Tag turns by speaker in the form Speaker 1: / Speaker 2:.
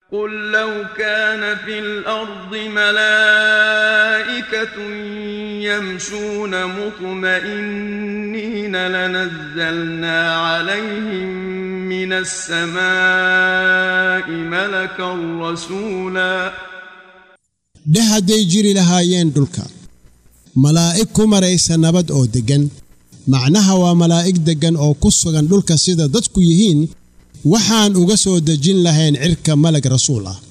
Speaker 1: قل لو كان في الأرض ملائكة يمشون مطمئنين لنزلنا عليهم من السماء ملكا رسولا
Speaker 2: dheh hadday jiri lahaayeen dhulka malaa'ig ku maraysa nabad oo deggan macnaha waa malaa'ig deggan oo ku sugan dhulka sida dadku yihiin waxaan uga soo dejin lahayn cirka malag rasuul ah